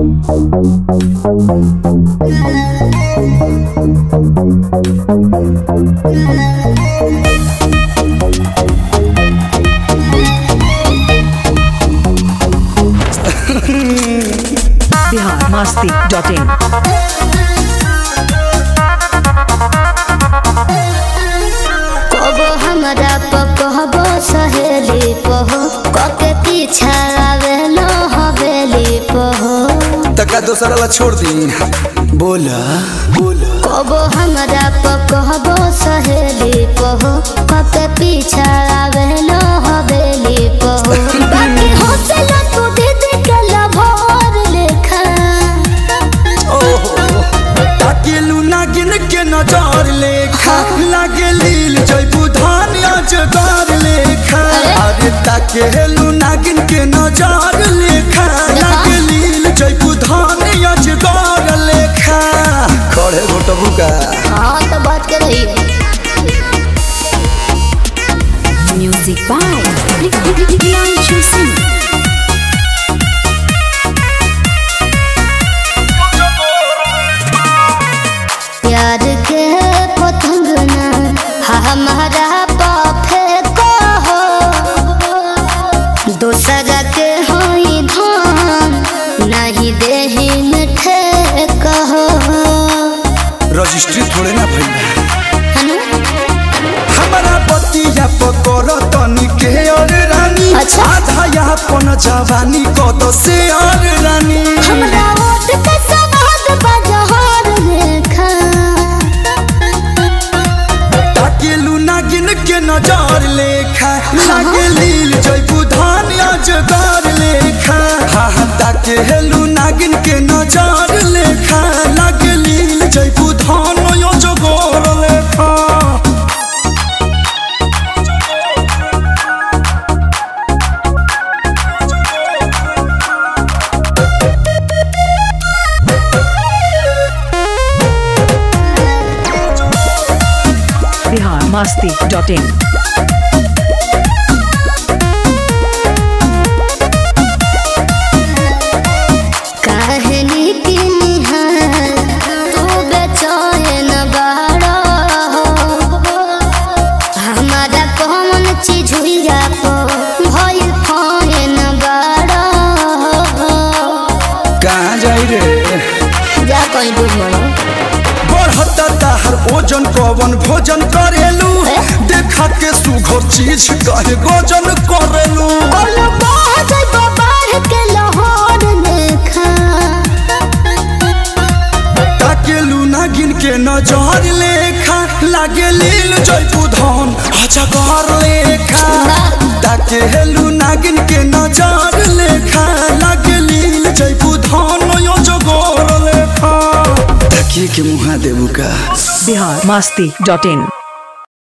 Bihar Masti dot in कबो हमरा पकहबो सहेली पहो कके पीछा आवेलो हवेली पहो तका दोसरा ला छोड़ दी बोला बोला कबो हमरा पकहबो सहेली पहो कके पीछा आवेलो हवेली पहो बाकी हौसला तू दीदी के लभोर लेखा ओहो ताकेलू नागिन के नजर लेखा लागे लील जयबू धान अजगर लेखा अरे ताकेलू नागिन के नजर लेखा लागे लील जयबू धान अजगर लेखा खड़े घोटबू का हाँ तो बात कर रही है Music by Priyanshu Singh. प्यार के पतंग ना हमारा पाफे को हो दूसरा के होई धान नहीं देही मिठे कहो रजिस्ट्री थोड़े ना भइल है ना? हमारा बतिया पकड़ तनी के और रानी अच्छा। आधा यहाँ पन जवानी कद से और रानी हमरा ओट के सवाद बजहर रेखा ताकेलू नागिन के नजर लेखा लागे लील जयबू धान अजगर लेखा हा हा ताकेलू नागिन के नजर लेखा लागे लील जयबू धान अजगर लेखा बिहार मस्ती डॉट इन कहनी की निहार तू बेचैन बाड़ा हमारा कौन चीज हुईया को भइल फैन बाड़ा कहाँ जाई रे जा कहीं बुझ मरो बढ़ता ताहर ओजन कवन भोजन करेलू ए? देखा के सुघर चीज कहे गोजन करेलू बोलो बाज बाहर के लाहौर लेखा ताकेलू नागिन के नजर लेखा लागे लील जयपू धन अजगर लेखा ताकेलू नागिन के नजर लेखा लागे लील जयपू धन अजगर लेखा ताकिए के मुहा देबू का बिहार मस्ती डॉट इन